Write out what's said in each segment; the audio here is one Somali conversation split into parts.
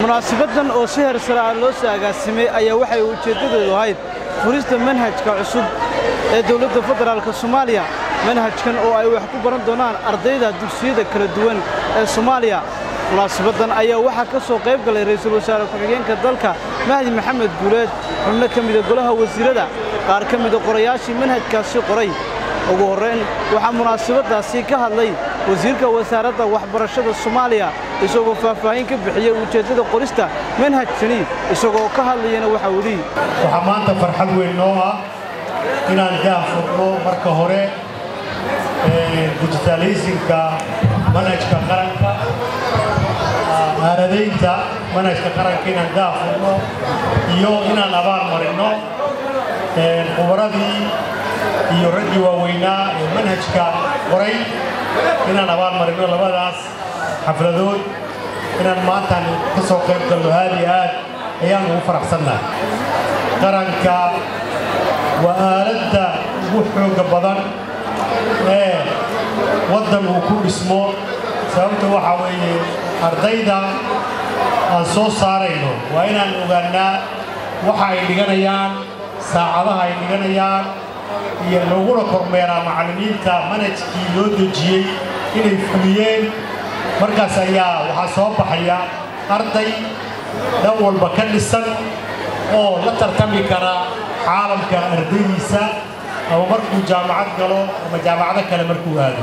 munaasabaddan oo si hersare ah loo soo agaasimay ayaa waxay ujeeddadeedu ahayd furista manhajka cusub ee dowladda federaalk soomaaliya manhajkan oo ay wax ku baran doonaan ardayda dugsiyada kala duwan ee soomaaliya munaasabaddan ayaa waxaa ka soo qayb galay ra'iisul wasaare ku-xigeenka dalka mahdi maxamed guuleed xubno ka mida golaha wasiirada qaar ka mida qorayaashii manhajkaasi qoray ugu horrayn waxaa munaasabaddaasi ka hadlay wasiirka wasaaradda waxbarashada soomaaliya isagoo faahfaahin ka bixiyey ujeeddada qorista manhajkani isagoo ka hadlayana waxaa weli waxaa maanta farxad weyn noo ah inaan daafurno marka hore digitalisinka manhajka qaranka aaradaynta manhajka qaranka inaan daafurno iyo inaan abaal marinno khubaradii iyo raggii waaweynaa ee manhajka qoray inaan abaal marinno labadaas xafladood inaan maantaan ka soo qayb galno aad iyo aad ayaan ugu faraxsannahay qaranka waa aaladda ugu xooga badan ee waddan uu ku dhismo sababta waxaa weeye ardayda aan soo saarayno waa inaan ogaannaa waxa ay dhiganayaan saacadaha ay dhiganayaan iyo laguna kormeeraa macallimiinta manhajkii loo dejiyey inay fuliyeen markaas ayaa waxaa soo baxaya arday dhan walba ka dhisan oo la tartami kara caalamka ardaydiisa ama markuu jaamacad galo ama jaamacado kale markuu aado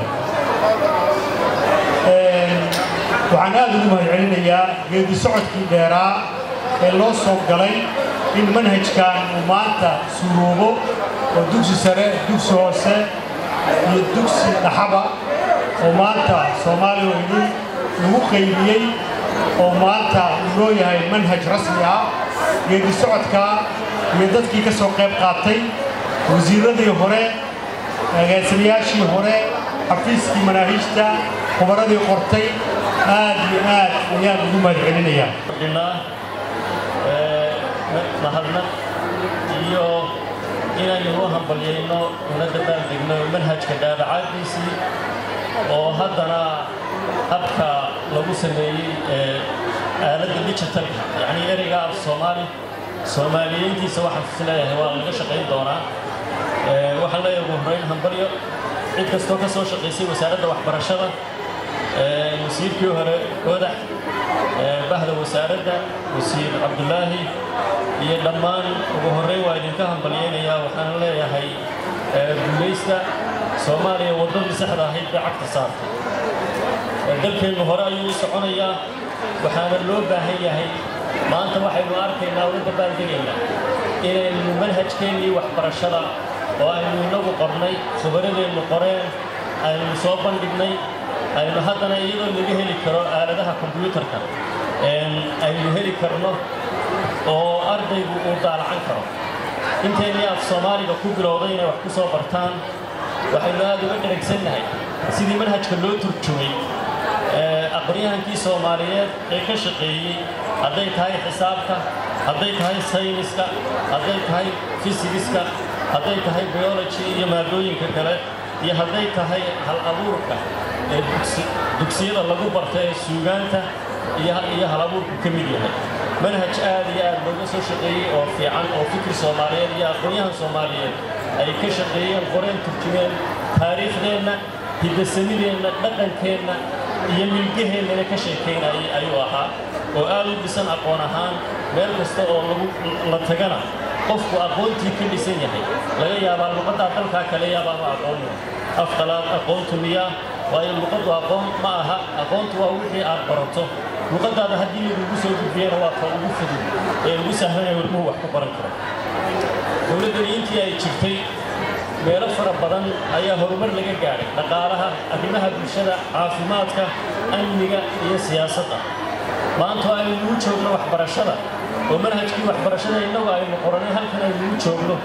waxaan aad ugu mahadcelinayaa geedi socodkii dheeraa ee loo soo galay in manhajkan uu maanta suuroobo oo dugsi sare dugsi hoose iyo dugsi dhaxaba oo maanta soomaaliya oo idin lagu qaybiyey oo maanta uu noo yahay manhaj rasmi ah geedi socodkaa iyo dadkii ka soo qayb qaatay wasiirradii hore agaasimayaashii hore xafiiskii manaahiijta khubaradii qortay aad iyo aad ayaan ugu mahadcelinayaa mahadnaq iyo inaynu u hambalyayno una dabaaldegno manhajka daabacaaddiisii oo haddana habka lagu sameeyey ee aaladda digitalka yacnii ereyga af soomaali soomaaliyeyntiisa waxaan is leeyahay waa laga shaqayn doonaa waxaan leeyahay ugu horrayn hambalyo cid kastoo ka soo shaqaysay wasaaradda waxbarashada wasiirkii hore odax bahda wasaaradda wasiir cabdulaahi iyo dhammaan ugu horrayn waa idinka hambalyaynayaa waxaan leeyahay guulaysta soomaaliya waddadii saxda ahayd bay cagta saartay dalkeennu hore ayuu u soconayaa waxaana loo baahan yahay maanta waxaynu arkaynaa uga dabaaldegaynaa inaynu manhajkeennii waxbarashada oo aynu innagu qornay khubaradeennu qoreen aynu soo bandhignay aynu haddana iyadoo laga heli karo aaladaha kombyuutarka aynu heli karno oo ardaygu uu daalacan karo inteennii af soomaaliga ku bilowday inay wax ku soo bartaan waxaynu aad uga dheragsannahay sidii manhajka loo turjumay aqoonyahankii soomaaliyeed ee ka shaqeeyey hadday tahay xisaabta hadday tahay sayniska hadday tahay fisigiska hadday tahay biology iyo maadooyinka kale iyo hadday tahay hal abuurka ee dugsiyada lagu barta ee suugaanta iyo hal abuurku ka mid yahay manhaj aad iyo aad looga soo shaqeeyey oo fiican oo fikir soomaaliyeed iyo aqoonyahan soomaaliyeed ay ka shaqeeyeen qoreen turjumeen taariikhdeenna hiddasamideenna dhaqankeenna iyo milgaheennana ka sheekaynayay ayuu ahaa oo aad u dhisan aqoon ahaan meel kasta oo la tagana qofku aqoontii ka dhisan yahay laga yaabaa luqaddaa dalkaa kale yaabaama aqoonnu afqalaad aqoontu miyaa waayo luqaddu aqoon ma aha aqoontu waa wixii aad barato luqaddaada haddii lagugu soo gudbiyana waa ka ugu fudud ee ugu sahlanaya walmuhu wax ku baran karo dowladdani intii ay jirtay meelo fara badan ayaa horumar laga gaadhay dhaqaalaha arrimaha bulshada caafimaadka amniga iyo siyaasadda maanta aynu ugu joogno waxbarashada oo manhajkii waxbarashada innagu aynu qoranay halkan aynugu joogno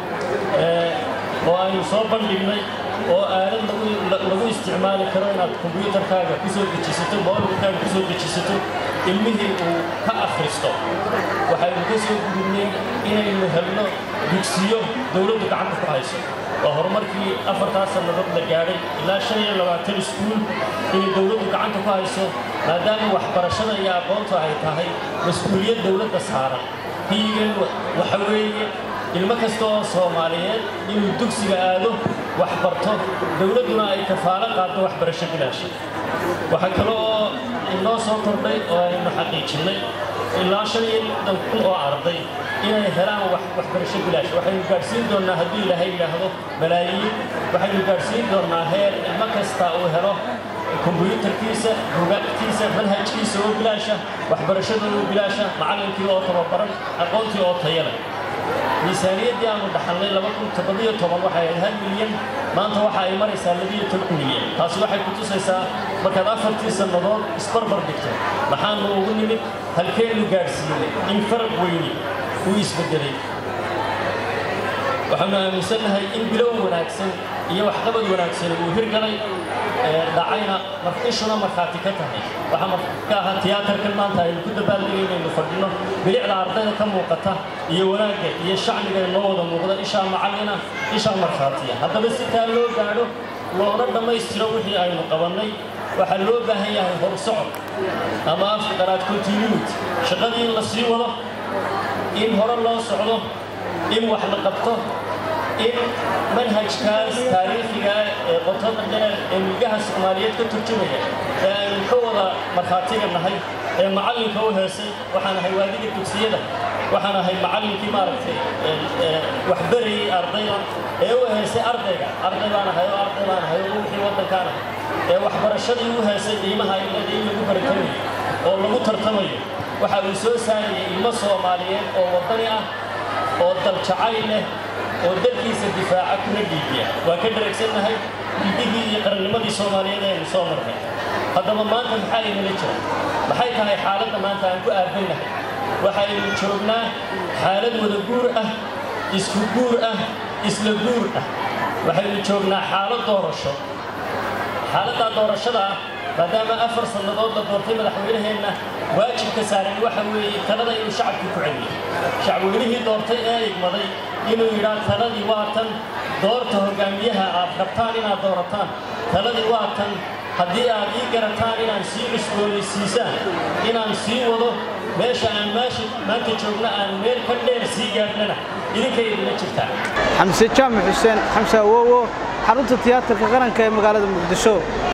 oo aynu soo bandhignay oo aalad lagu isticmaali karo inaad kombyuutarkaaga ku soo dejisato mobilkaaga ku soo dejisato ilmihii uu ka akhristo waxaynu ka soo gudubnay inaynu helno dugsiyo dowladdu gacanta ku hayso waa horumarkii afartaas sannadood la gaadhay ilaa shan iyo labaatan iskuul inay dowladdu gacanta ku hayso maadaama waxbarashada iyo aqoontu ay tahay mas-uuliyad dowladda saaran hiigan waxa weeye ilmo kasta oo soomaaliyeed inuu dugsiga aado wax barto dowladduna ay kafaalo qaaddo waxbarasho bilaasha waxaa kale oo inoo soo kordhay oo aynu xaqiijinnay ilaa shan iyo lixdan kun oo arday inay helaan waxbarasho bilaash waxaynu gaadhsiin doonnaa haddii ilaahay yidhaahdo malaayiin waxaynu gaadhsiin doonnaa heer ilmo kasta uu helo kombuyuutarkiisa bugaagtiisa manhajkiisa oo bilaasha waxbarashada oo bilaasha macallinkii oo tababaran aqoontii oo tayale miisaaniyaddii aanu dhaxalnay waxay ahayd hal milyan maanta waxa ay maraysaa labiyo toban milyan taasi waxay ku tusaysaa markaad afartii sannadood isbarbar dhigto maxaanu ugu nimid halkeennu gaadhsiinay in faraq weyni uu isbeddelay waxaanu aaminsannahay in bilow wanaagsan iyo waxqabad wanaagsan uu hirgalay dhacayna ishuna markhaati ka tahay waxaa ka ahaa tiyaatarkan maanta aynu ku dabaaldegaynaaynu fadhino bilicda ardayda ka muuqata iyo wanaagga iyo shacbiga inoo wada muuqda ishaa macallina ishaa markhaatiya haddaba si taa loo gaadho loona dhammaystiro wixii aynu qabannay waxaa loo baahan yahay horsocod ama afka qaraad continuity shaqadii in la sii wado in hore loo socdo in wax la qabto in manhajkaas taariikhiga ee qotada dheer ee milgaha soomaaliyeed ka turjumaya ee aynu ka wada markhaatiga nahay ee macallinka u heesay waxaan ahay waadiga dugsiyada waxaan ahay macallinkii maaragtay waxbarayey ardayda ee u heesay ardayga arday baan ahay oo arday baan ahay oo wixii waddankaan ahay ee waxbarashadii u heesay qiimaha ilada in lagu baratamayo oo lagu tartamayo waxa uu soo saarayay ilmo soomaaliyeed oo waddani ah oo daljacayl leh oo dalkiisa difaaca kuna dhiibiya waa ka dharagsannahay dhiibigii iyo qarannimadii soomaaliyeed aynu soo marnay haddaba maanta maxaa inala jira maxay tahay xaaladda maanta aan ku aadannahay waxaynu joognaa xaalad wada guur ah isku guur ah isla guur ah waxaynu joognaa xaalad doorasho xaaladdaa doorashada ah maadaama afar sannadood la doortay madaxweynaheenna waajibka saaran waxa weeye talada inuu shacabku ku celiyo shacweynihii doortay ee igmaday inuu yidhaa taladii waa tan doorta hoggaamiyaha aad rabtaan inaad doorataan taladii waa tan haddii aad ii garataan inaan sii cusboonaysiisaan inaan sii wado meesha aan meesha maanta joogna aan meel ka dheer sii gaadhnana idinkay idinla jirtaa xamse jaamac xuseen xamse awowo xarunta tiyaatarka qaranka ee magaalada muqdisho